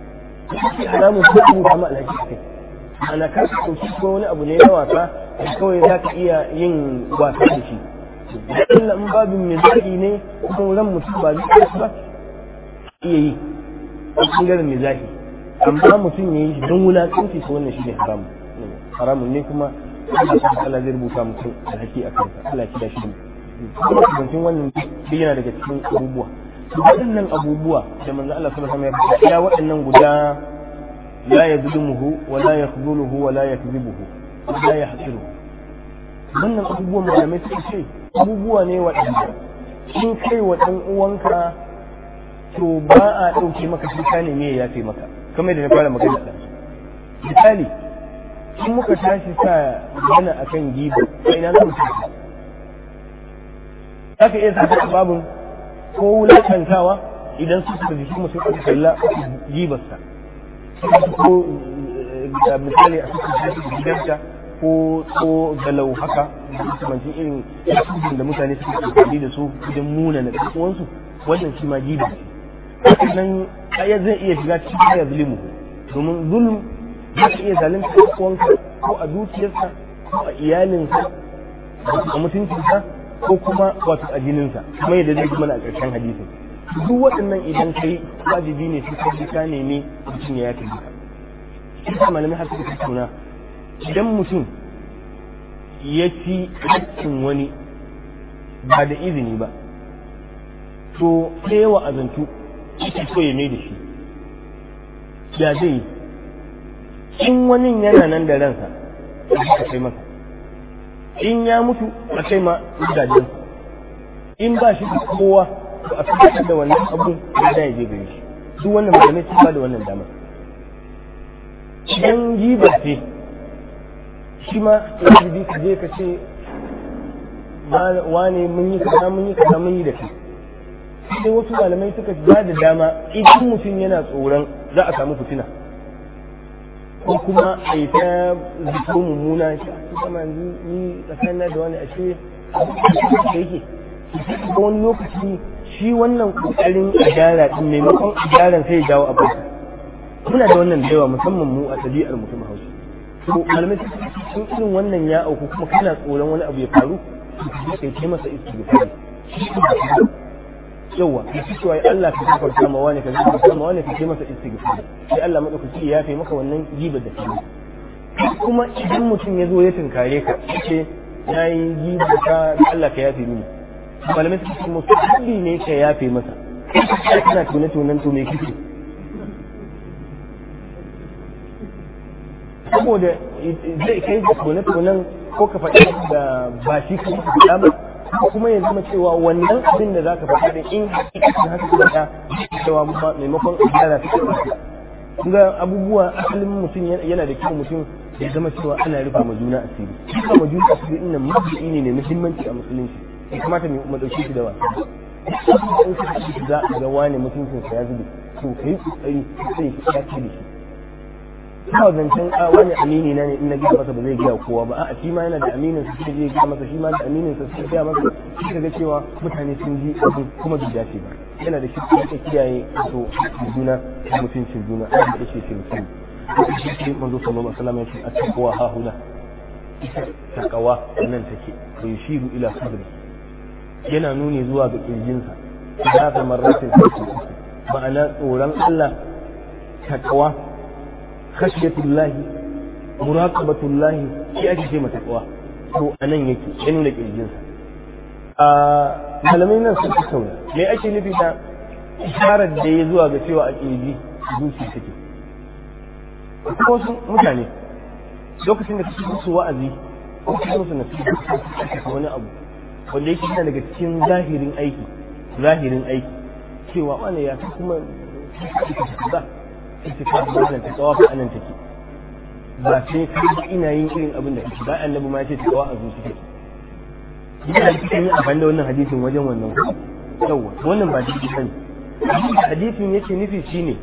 shi haramun ko kuma kama alhaji kai ana ka ɗauki ko wani abu ne na wasa da kawai za ka iya yin wasa da shi da in babin mizahi ne kuma ran mutum ba zai ba iya yi a ɓangaren mizahi amma mutum ya yi shi don wulaƙanci ko wannan shi ne haramun haramun ne kuma Allah ta Allah zai rubuta mutum alhaki a kansa Allah ya shi kuma kubancin wannan duk yana daga cikin abubuwa waɗannan abubuwa da manzo Allah sallallahu alaihi wasallam ya waɗannan guda la yazlimuhu wa la yakhdhuluhu wa la yakdhibuhu wa la yahqiruhu wannan abubuwan malamai suka ce abubuwa ne waɗanda in kai wa ɗan uwanka to ba a ɗauke maka shi ka neme ya yafe maka kamar da na fara magana da misali in muka tashi sa magana akan giba a ina za mu tafi za ka iya sa babin ko wulakantawa idan su suka jiki mutum aka kalla gibarsa ko misali a cikin gidanta ko ko galau haka makamancin irin yasudin da mutane suke amfani da su idan muna na uwansu wannan shi ma giba ce nan ayat zai iya shiga cikin ayat zulmu domin zulm za ka iya zalunta uwanka ko a dukiyarsa ko a iyalinsa a mutuncinsa ko kuma wato a jininsa kuma yadda zai ji mana a ƙarshen hadisin duk waɗannan idan kai wajibi ne sai ka ka nemi mutum ya yafe duka shi malamai har suka tattauna idan mutum ya ci haƙƙin wani ba da izini ba to sai wa azantu ita so ya mai da shi ya zai yi in wani yana nan da ransa a kai masa in ya mutu a kai ma gidajensa in ba shi da kowa to a fitar da wannan abu da ya je gare shi duk wannan malamai sun ba da wannan damar idan giba ce shi ma wajibi ka je ka ce wane mun yi kaza mun yi kaza mun yi da kai sai wasu malamai suka ba da dama idan mutum yana tsoron za a samu fitina ko kuma a yi ta ziko mummuna shi a cikin yanzu ni tsakanin da wani ashe da yake ko wani lokaci shi wannan kokarin a gyara din maimakon a gyaran sai ya jawo abu muna da wannan da yawa musamman mu a ɗabi'ar mutum hausa to malamai sun irin wannan ya auku kuma kana tsoron wani abu ya faru ka kai kai masa istighfari yawa ka ci cewa Allah ka gafarta ma wani ka gafarta ma wani ka kai masa istighfari sai Allah madaukaki ya yafe maka wannan gibar da kai kuma idan mutum ya zo ya tunkare ka ce na yi giba ka Allah ka yafe mini malamai suka ce musu kulli ne ka yafe masa kana tune tunan to me kike saboda zai kai da tune tunan ko ka faɗi da ba shi ka faɗa ba kuma ya zama cewa wannan abin da zaka faɗa da in hakikatin haka ka faɗa cewa maimakon gyara ta ga abubuwa asalin mutum yana da kyau mutum ya zama cewa ana rufa ma juna asiri rufa ma juna asiri ɗin nan mabi'i ne mai muhimmanci a musulunci ya kamata mu ɗauki shi da wasa in ka ci za a ga wani mutuncinsa ya zube to ka yi ƙoƙari sai ka ya ce da shi ba zancen a wani amini na ne in na gaya masa ba zai gaya kowa ba a'a shi ma yana da aminin sa sai zai gaya masa shi ma da aminin sa sai gaya masa shi ka ga cewa mutane sun ji abin kuma bai dace ba yana da shi ka kiyaye to juna da mutuncin juna a da shi ce mutum sai manzo sallallahu alaihi wasallam ya ce at-taqwa ha huna taqwa nan take to yushiru ila sadri yana nuni zuwa ga kirjinsa da ta marratin ma'ana tsoron Allah taqwa khashiyatullahi muraqabatullahi shi ake ce mata taqwa to anan yake ya nuna kirjinsa a malamai nan sun tattauna me ake nufi da isharar da ya zuwa ga cewa a kirji zuciya take kuma wasu mutane lokacin da kake musu wa'azi ko kake musu nasiha wani abu wanda yake yana daga cikin zahirin aiki zahirin aiki cewa wani ya fi kuma ba ita ta wannan ta tsawa fa anan take ba sai kai ina yin irin abin da kake ba annabi ma ya ce ta tsawa a zuci take ina cikin yin amfani da wannan hadisin wajen wannan yawa wannan ba daidai bane hadisin yake nufi shine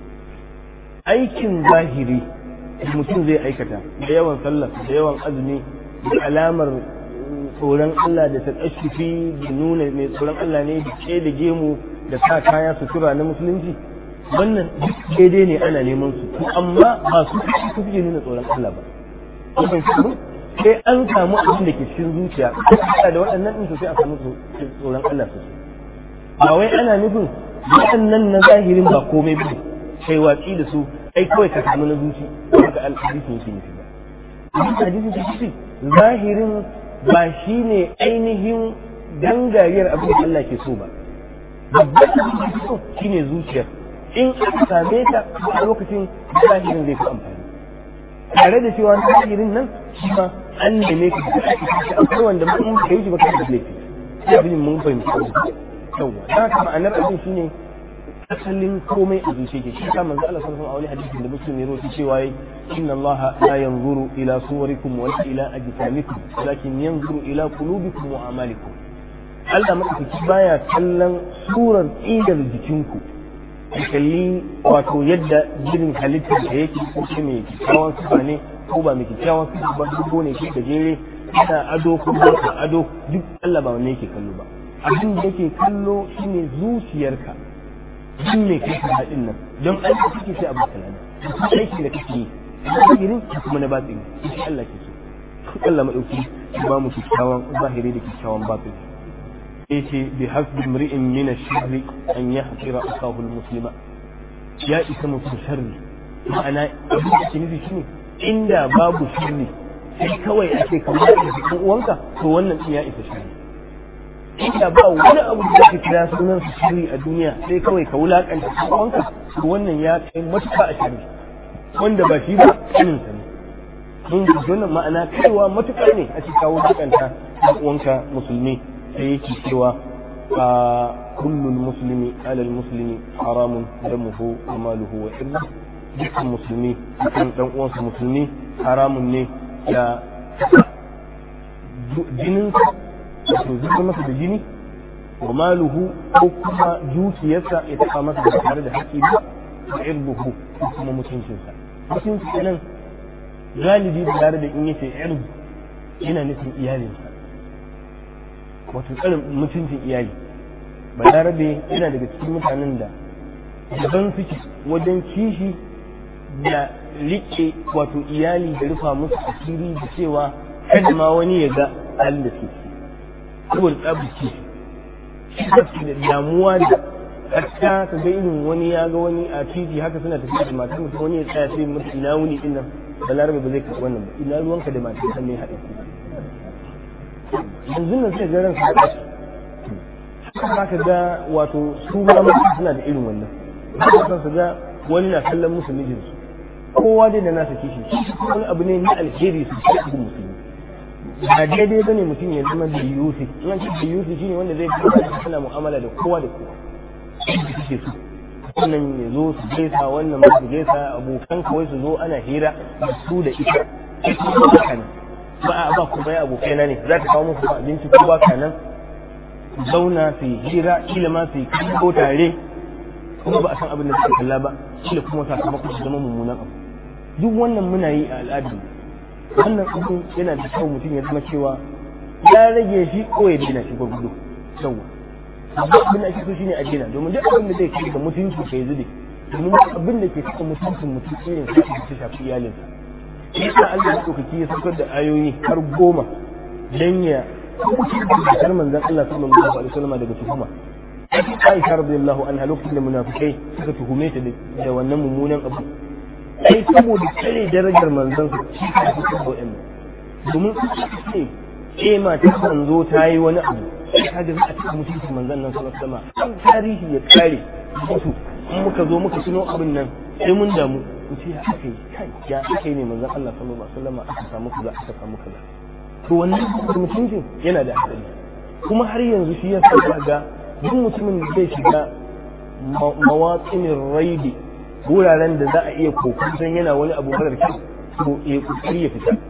aikin zahiri mutum zai aikata da yawan sallah da yawan azumi da alamar tsoron Allah da ta kashifi da nuna mai tsoron Allah ne da ke da gemu da sa kaya sutura na musulunci wannan duk daidai ne ana neman su to amma ba su su suke nuna tsoron Allah ba sai an samu abin da ke cikin zuciya da waɗannan ɗin sai a samu tsoron Allah su ba wai ana nufin waɗannan na zahirin ba komai ba kai watsi da su ai kawai ka samu na zuci haka alhadisin yake nufi ba abin da hadisin ke nufi zahirin ba shi ne ainihin gangariyar abin da Allah ke so ba babban abin da ke so shi ne zuciyar in aka same ta a lokacin zahirin zai fi amfani tare da cewa zahirin nan shi ma an neme ka da ake shi akwai wanda mun ka yi shi ba ka da laifi sai abin mun fahimci yawa da haka ma'anar abin shine asalin komai a zuciya ke shi ka manzo Allah sallallahu alaihi hadisin da muslim ya rawaito cewa inna Allah la yanzuru ila suwarikum wa ila ajsamikum walakin yanzuru ila qulubikum wa amalikum Allah madaukaki baya kallon surar idar jikinku ya kalli wato yadda jirin halittar da yake ko shi mai kyakkyawan sifa ne ko ba mai kyakkyawan sifa ba duk ne shi gajere yana ado ko ba ado duk Allah ba wanne yake kallo ba abin da yake kallo shine zuciyarka shi ne kai ka haɗin nan don aiki kake sai abu kalana kuma aiki da kake yi zahirin da kuma na batini shi Allah ke so Allah madauki ba mu kyakkyawan zahiri da kyakkyawan batini yace bi hasbi mri'in min ash-sharri an yahqira akahu al-muslima ya isa mutum sharri ma'ana abin da ke nufi shine inda babu sharri sai kawai ake kamar da uwanka to wannan din ya isa sharri inda ba wani abu da zaka kira sunan su shiri a duniya sai kawai ka wulakanta uwanka to wannan ya kai matuƙa a shiri wanda ba shi ba kanin sa ne mun ji wannan ma'ana kaiwa matuƙa ne a cikin wulakanta uwanka musulmi sai yake cewa a kullul muslimi alal muslimi haramun damuhu wa maluhu wa irdu dukkan musulmi dukkan dan uwansa musulmi haramun ne ya jininsa wato zuba masa da jini wa maluhu ko kuma dukiyarsa ya taɓa masa da tare da haƙƙi ba da irbuhu ko kuma mutuncinsa mutunci nan galibi da tare da in yace irbu yana nufin iyalinsa wato tsarin mutuncin iyali balarabe yana daga cikin mutanen da daban suke wajen kishi da rike wato iyali da rufa musu asiri da cewa kada ma wani ya ga halin da suke saboda tsabu kishi shi da damuwa da hatta ka ga irin wani ya ga wani a titi haka suna tafiya da matar mutum wani ya tsaya sai mutu ina wuni din nan balarabe ba zai karɓi wannan ba ina ruwanka da matar kan ne haɗe yanzu nan sai ga ran su haɗe haka ka ga wato su ma mutum suna da irin wannan haka su ga wani na kallon musu mijinsu kowa dai da nasa kishi wani abu ne na alheri su ci abu musulmi ba daidai bane mutum ya zama da yusi in an ce da yusi shine wanda zai fi suna mu'amala da kowa da kowa yadda kake so wannan ya zo su gaisa wannan ma su gaisa abokan kawai su zo ana hira da su da ita haka ne ba a ba kuma ya abokai na ne za ta kawo muku abinci ko ba ka nan zauna su yi hira kila ma su yi kallo tare kuma ba a san abin da suka kalla ba kila kuma sakamakon su zama mummunan abu duk wannan muna yi a al'adu wannan abin yana da kyau mutum ya zama cewa ya rage shi ko ya daina shi gwargwado yawwa amma abin da ake so shine a daina domin duk abin da zai kai da mutunci kai zube domin abin da ke saka mutuncin mutum irin sai da ta shafi iyalinsa yasa Allah ya ɗaukaki ya saukar da ayoyi har goma dan ya har manzon Allah sallallahu alaihi wasallam daga tuhuma Aisha radiyallahu anha lokacin da munafikai suka tuhume ta da wannan mummunan abu sai saboda tsare darajar manzon su shi ka fi da wa'annan domin su ce eh mata manzo ta yi wani abu ka ga za a cikin mutuncin manzon nan sallallahu alaihi wasallam an tarihi ya kare musu in muka zo muka tuno abin nan sai mun damu mu ce ya aka yi kai ya aka yi ne manzon Allah sallallahu alaihi wasallam aka samu kaza aka samu kaza to wannan mutuncin yana da hadari kuma har yanzu shi ya sa ga duk mutumin da zai shiga mawatsinin raidi wuraren da za a iya kokon yana wani abu marar kyau to ya kokari ya fita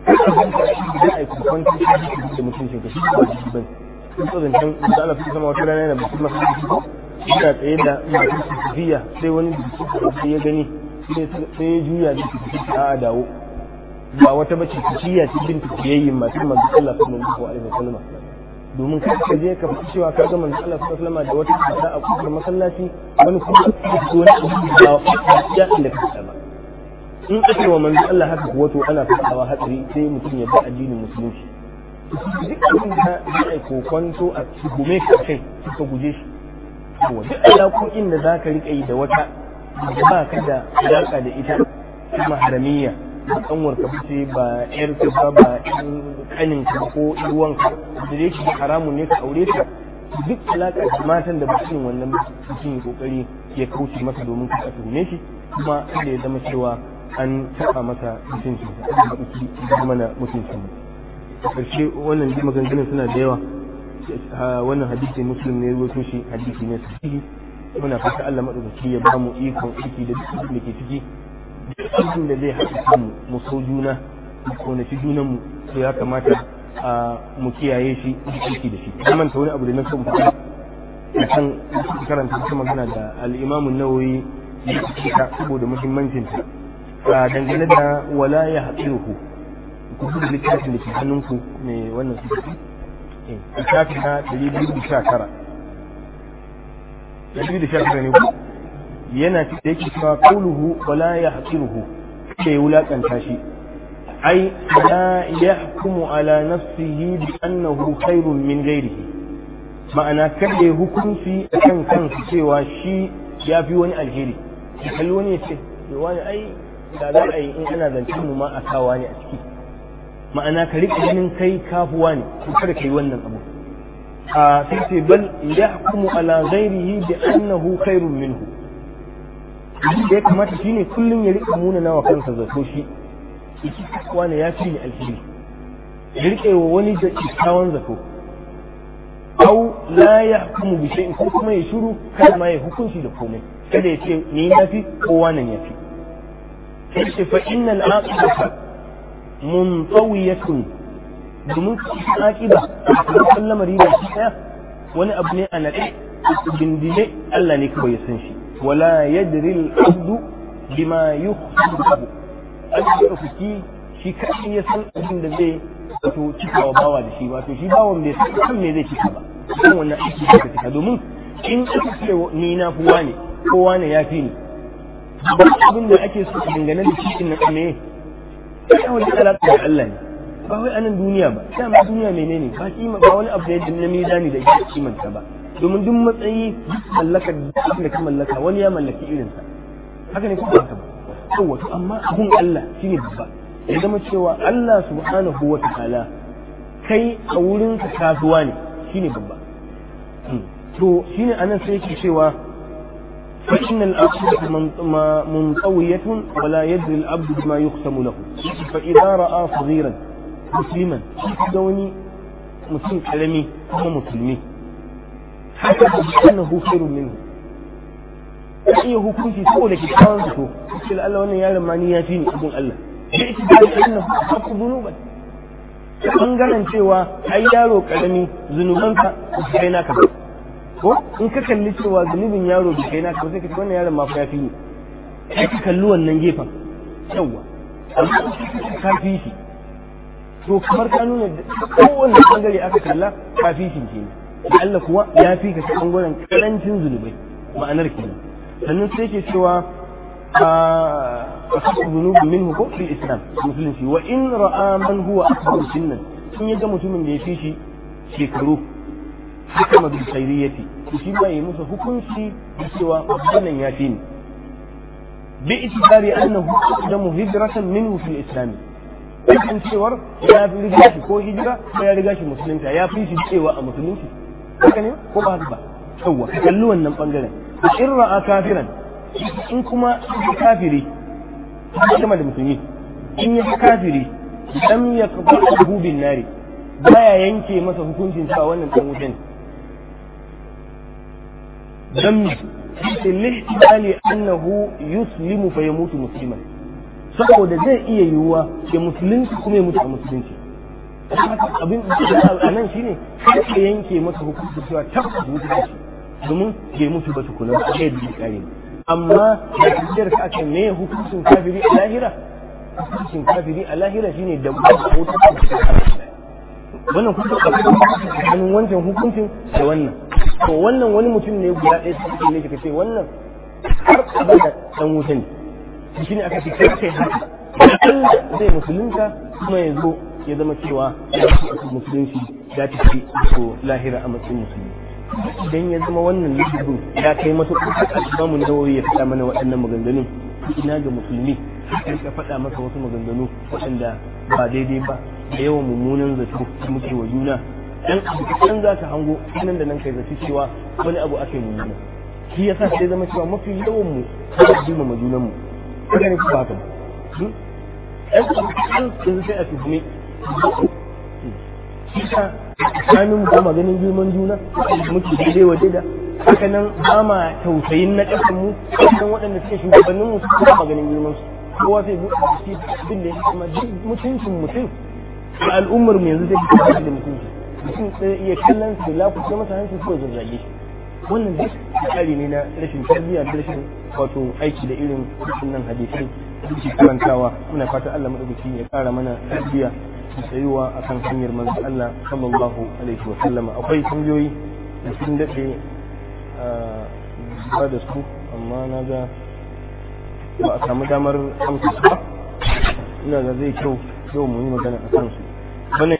da a yi kokon da mutuncin ka shi ba shi ban sun tsoron can da Allah fi sama wata rana yana mutum masu jiki yana tsaye da masu tafiya sai wani da ya gani sai ya juya da tafiya a dawo ba wata bace tafiya ce bin tafiyayyin masu manzo Allah sallallahu alaihi wasallam domin kai ka je ka fi cewa ka ga manzo Allah sallallahu alaihi da wata cuta a kofar masallaci wani kuma wani abu da ya inda ka ba in ake wa manzo Allah haka kuwa to ana fadawa hatsari sai mutum ya bi addinin musulunci duk abin da za a yi kokonto a gume ka kai ka guje shi to duk alaƙoƙin da za ka riƙa yi da wata da ba ka da alaƙa da ita kuma haramiyya ba kanwar ka bace ba yar ka ba ba kanin ka ko ruwan ka da yake haramun ne ka aure ta duk alaka da matan da bakin wannan mutum ya kokari ya kauce masa domin ka tuhume shi kuma kada ya zama cewa an taba masa mutuncin sa an haɗu da mana mutuncin mu karshe wannan ji maganganun suna da yawa wannan hadisi muslim ne ruwaito shi hadisi ne sahihi muna fata Allah madaukaki ya ba mu ikon aiki da duk da ke ciki abin da zai haɗa kanmu mu so juna mu konaci junanmu to ya kamata a mu kiyaye shi aiki da shi na manta wani abu da na so mu faɗa a kan karanta wata magana da al'imamun nawawi ya fita saboda muhimmancin ta dangane da wala ya haƙiruhu ku da littafin da ke hannunku mai wannan sufi littafi na 219 219 ne ku yana da yake cewa kauluhu wala ya haƙiruhu da ya wulaƙanta shi ai la yahkumu ala nafsihi bi annahu khairun min ghairihi ma'ana kada ya hukunci akan kansa cewa shi ya fi wani alheri ya kalli wani ya ce wani ai da za a yi in ana zancen mu ma a sawa ne a ciki ma'ana ka riƙa ganin kai kafuwa ne ko kada ka yi wannan abu a sai ce bal yahkumu ala ghairihi bi annahu khairun minhu abin da ya kamata shi ne kullum ya riƙa muna nawa kansa zato shi iki wani ya fi ni alheri ya riƙe wa wani da kyakkyawan zato au la ya hukumu bi shay'in ko kuma ya shiru kada ma ya hukunci da komai kada ya ce ni na fi ko wannan ya fi sai ce fa innal aqibata muntawiyatun domin cikin aqiba a lamari da shi daya wani abu ne a naɗe bindine Allah ne kawai ya san shi ولا يدري العبد بما يخفي له أجل أفكي shi kaɗai ya san abin da zai wato cikawa bawa da shi wato shi bawan bai san kan me zai cika ba kan wannan aiki da ka cika domin in aka ce ni na fi wane kowa ne ya fi ni ba abin da ake so dangane da shi na ne sai wani alaƙa da Allah ne ba wai anan duniya ba sai ma duniya menene ba kima ba wani abu da na mizani da yake kimanta ba domin duk matsayi mallaka da ka mallaka wani ya mallaki irinsa haka ne kuma haka ba yawa to amma abun Allah shine babba ya zama cewa Allah subhanahu wa ta'ala kai a wurin ka kasuwa ne shine babba to shine anan sai yake cewa فإن الأصل منطوية ولا يدري العبد بما يقسم له فإذا رأى صغيرا مسلما دوني مسلم كلمي هو مسلمي حسب أنه خير منه iya hukunci saboda kyakkyawan zato sai da Allah wannan yaron ma ni ya fi ni abun Allah da ita da annahu haqqu dhunuban bangaren cewa ai yaro karami zunubanka ba su kai naka ba ko in ka kalli cewa zunubin yaro bai kai naka ba sai ka ce wannan yaron ma fa ya fi ni sai ka kalli wannan gefen yawa amma ka fi shi to kamar ka nuna kowanne bangare aka kalla ka fi shi kenan da Allah kuwa ya fi ka ta bangaren karancin zunubai ma'anar kenan sannan sai ke cewa a kasu zunubu min ko fil islam musulunci wa in ra'a man huwa akbar sinnan in ya ga mutumin da ya fi shi shekaru hukama bil khairiyyati shi ba yi musu hukunci da cewa wannan ya fi ni bi itibari annahu aqdamu hijratan minhu fil islam kan cewar ya fi riga shi ko hijira ko ya riga shi musulunta ya fi shi cewa a musulunci haka ne ko ba haka ba yawwa kalli wannan bangaren in ra'a kafiran in kuma kafiri kuma da musulmi in ya kafiri lam yaqbahu bin nari baya yanke masa hukuncin cewa wannan dan wuta ne dan lihtimali annahu yuslimu fa yamutu musliman saboda zai iya yiwuwa ya musulunci kuma ya mutu a musulunci abin da a nan shine ka yanke masa hukuncin cewa tabbas wuta ce domin bai mutu ba tukuna ba sai da kare amma da tafiyar ka aka me hukuncin kafiri a lahira hukuncin kafiri a lahira shine da wuta wannan kuma tsakanin wancan hukuncin da wannan to wannan wani mutum ne guda ɗaya sai ne ka ce wannan har abada dan wuta ne shi ne aka ce kai kai haka Allah zai musulunta kuma ya zo ya zama cewa musulunci ya tafi ko lahira a matsayin musulmi idan ya zama wannan lissafin ya kai matuƙar imamu nawawi ya faɗa mana waɗannan maganganun ina ga musulmi sai ka faɗa masa wasu maganganu waɗanda ba daidai ba da yawan mummunan zato da muke wa juna dan abu kan za ka hango nan da nan kai zaci cewa wani abu ake mummuna shi yasa sai zama cewa mafi yawan mu ba jima ma junan mu haka ne ba haka ba ɗan abu kan yanzu sai a tuhumi shi ka tsakanin ba ma ganin girman juna muke daidai wa daida haka nan ba ma tausayin na ƙasan mu kan waɗanda suke shugabannin mu su ba ma ganin girman su kowa sai buɗe shi abin da ya kuma duk mutuncin mutum a al'ummar mu yanzu zai fi da mutunci mutum sai iya kallon su da lafuce masa hanci ko zazzage shi wannan duk tsari ne na rashin tarbiyya da rashin wato aiki da irin wannan hadisai da ke karantawa muna fata Allah madaukaki ya kara mana tarbiyya da tsayuwa akan hanyar manzo Allah sallallahu alaihi wa sallama akwai kungiyoyi da sun dade ba da su amma na ga ba a samu damar amsa su ba ina ga zai kyau yau mu yi magana a kansu